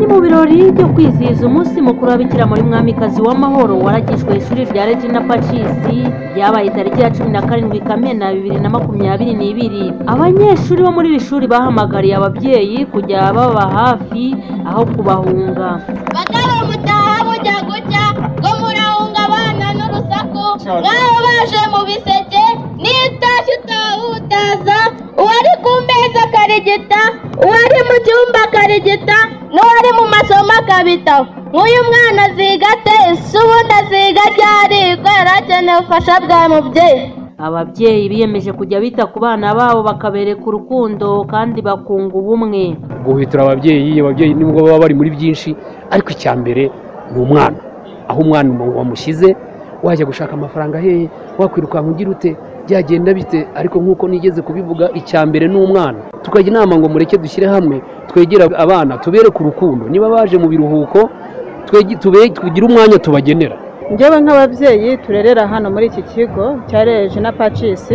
birori byo kwizihiza umunsi mukuru wa Bikira Mariya umwamikazi w'amahoro waragijwe ishuri rya Regina Pacis ryabaye tariki ya cumi na karindwi Kamena bibiri na makumyabiri n'ibiri abanyeshuri bo muri iri shuri bahamagariye ababyeyi kujya baba hafi aho kubahunga batari umutaha bujya gucya ngo murahunga abana n'urusaku nk'aho baje mu biseke n'itashya utahutaza uwari ku meza akarigita uwari mu cyumba akarigita n'uwari mu masomo akabitaho nk'uyu mwana azigate ese ubundi aziga ryari kuko yari akeneye ubufasha bwa mubyeyi ababyeyi biyemeje kujya bita ku bana babo bakabereka urukundo kandi bakunga ubumwe guhwitura ababyeyi ababyeyi nibwo baba bari muri byinshi ariko icya mbere ni umwana aho umwana wamushyize wajya gushaka amafaranga hehe wakwirukanka ugira ute byagenda bite ariko nk'uko nigeze kubivuga icya mbere ni umwana tukajya inama ngo mureke dushyire hamwe twegere abana tubereke urukundo niba baje mu biruhuko twege- tube- tugire umwanya tubagenera njyewe nk'ababyeyi turerera hano muri iki kigo cya Regina Pacis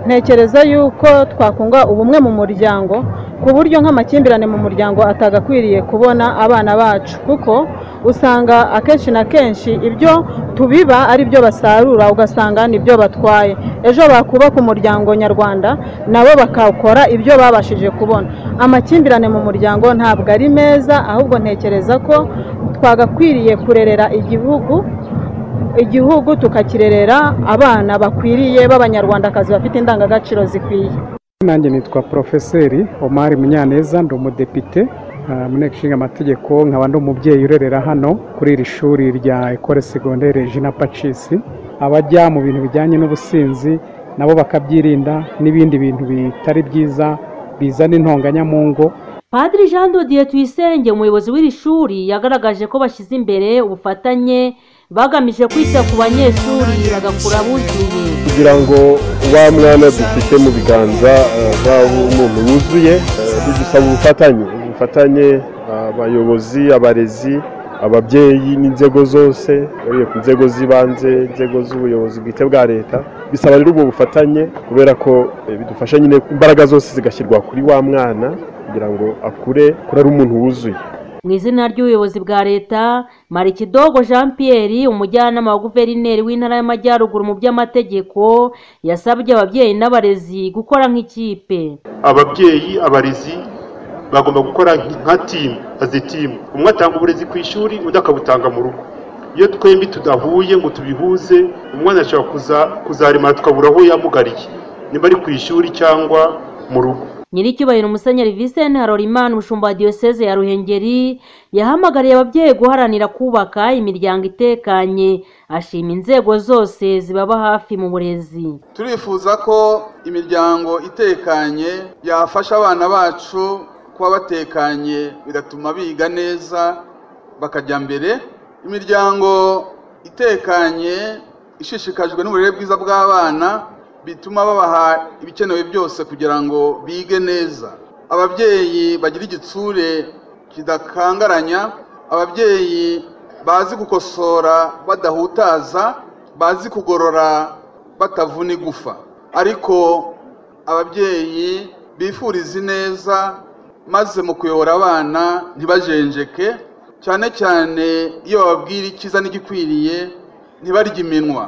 ntekereza yuko twakunga ubumwe mu muryango ku buryo nk'amakimbirane mu muryango atagakwiriye kubona abana bacu kuko usanga akenshi na kenshi ibyo tubiba ari byo basarura ugasanga nibyo batwaye ejo bakubaka umuryango nyarwanda nabo bakawukora ibyo babashije kubona amakimbirane mu muryango ntabwo ari meza ahubwo ntekereza ko twagakwiriye kurerera igihugu igihugu tukakirerera abana bakwiriye b'abanyarwandakazi bafite indangagaciro zikwiye nanjye nitwa porofeseri omari munyaneza ndi umudepite ah, mu nteko ishinga amategeko nkaba ndi umubyeyi urerera hano kuri iri shuri rya ekore segondere jina pacisi abajya mu bintu bijyanye n'ubusinzi nabo bakabyirinda n'ibindi bintu bitari byiza bizana intonganya mu ngo Padiri Jean Dodier Tuyisenge umuyobozi w'iri shuri yagaragaje ko bashyize imbere ubufatanye bagamije kwita ku banyeshuri bagakura buzuye kugira ngo wa mwana dufite mu biganza eh, wa muntu wuzuye eh, bidusaba ubufatanye ubufatanye abayobozi abarezi ababyeyi n'inzego zose urebye ku nzego z'ibanze inzego z'ubuyobozi bwite bwa leta bisaba rero ubwo bufatanye kubera ko eh, bidufasha nyine imbaraga zose zigashyirwa kuri wa mwana kugira ngo akure kuri ari umuntu wuzuye mu izina ry'ubuyobozi bwa leta marikidogo jean pierre umujyanama wa guverineri w'intara y'amajyaruguru mu by'amategeko yasabye ababyeyi n'abarezi gukora nk'ikipe ababyeyi abarezi bagomba gukora nka timu azi timu umwe atanga uburezi ku ishuri undi akabutanga mu rugo iyo twembi tudahuye ngo tubihuze umwana ashobora kuza- kuzaremara tukabura aho yamugariye niba ari ku ishuri cyangwa mu rugo nyiricyubahiro umusenyeri visenti harorimana umushumba wa diyoseze ya ruhengeri yahamagariye ababyeyi guharanira kubaka imiryango itekanye ashima inzego zose zibaba hafi mu burezi turifuza ko imiryango itekanye yafasha abana bacu kuba batekanye bigatuma biga neza bakajya mbere imiryango itekanye ishishikajwe n'uburere bwiza bw'abana bituma babaha ibikenewe byose kugira ngo bige neza ababyeyi bagira igitsure kidakangaranya ababyeyi bazi gukosora badahutaza bazi kugorora batavuna igufa ariko ababyeyi bifuriza ineza maze mu kuyobora abana ntibajenjeke cyane cyane iyo bababwira icyiza n'igikwiriye ntibarye iminwa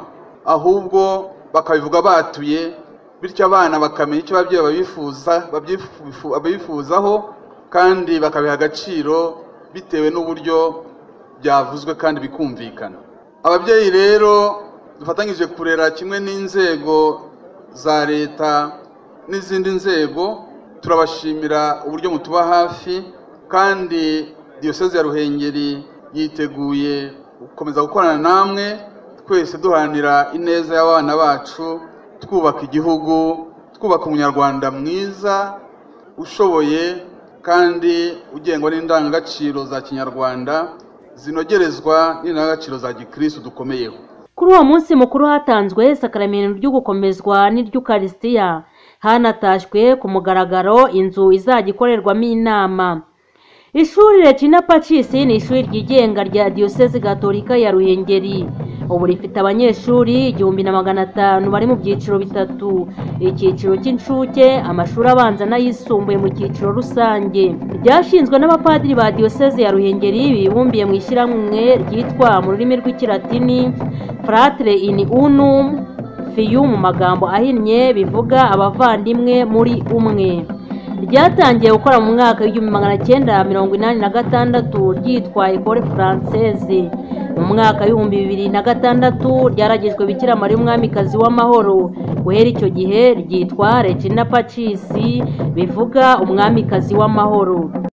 ahubwo bakabivuga batuye bityo abana bakamenya icyo ababyeyi babifuza babyifu- babifuzaho kandi bakabiha agaciro bitewe n'uburyo byavuzwe kandi bikumvikana ababyeyi rero dufatanyije kurera kimwe n'inzego za leta n'izindi nzego turabashimira uburyo mutuba hafi kandi diyoseze ya ruhengeri yiteguye gukomeza gukorana namwe twese duharanira ineza y'abana bacu twubaka igihugu twubaka umunyarwanda mwiza ushoboye kandi ugengwa n'indangagaciro za kinyarwanda zinogerezwa n'indangagaciro za gikirisitu dukomeyeho kuri uwo munsi mukuru hatanzwe isakaramentu ry'ugukomezwa n'iry'ukarisitiya hanatashywe ku mugaragaro inzu izajya ikorerwamo inama ishuri rekina pacisi ni ishuri ryigenga rya diyoseze gatolika ya ruhengeri ubu rifite abanyeshuri igihumbi na magana atanu bari mu byiciro bitatu icyiciro cy'incuke amashuri abanza n'ayisumbuye mu cyiciro rusange ryashinzwe n'abapadiri ba diyoseze ya ruhengeri bibumbiye mu ishyirahamwe ryitwa mu rurimi rw'ikilatini fratire in unum fiyu mu magambo ahinnye bivuga abavandimwe muri umwe ryatangiye gukora mu mwaka w'igihumbi magana cyenda mirongo inani na gatandatu ryitwa ekore furanseze mu mwaka w'ibihumbi bibiri na gatandatu ryaragijwe bikira mariya umwamikazi w'amahoro guhera icyo gihe ryitwa regina pacisi bivuga umwamikazi w'amahoro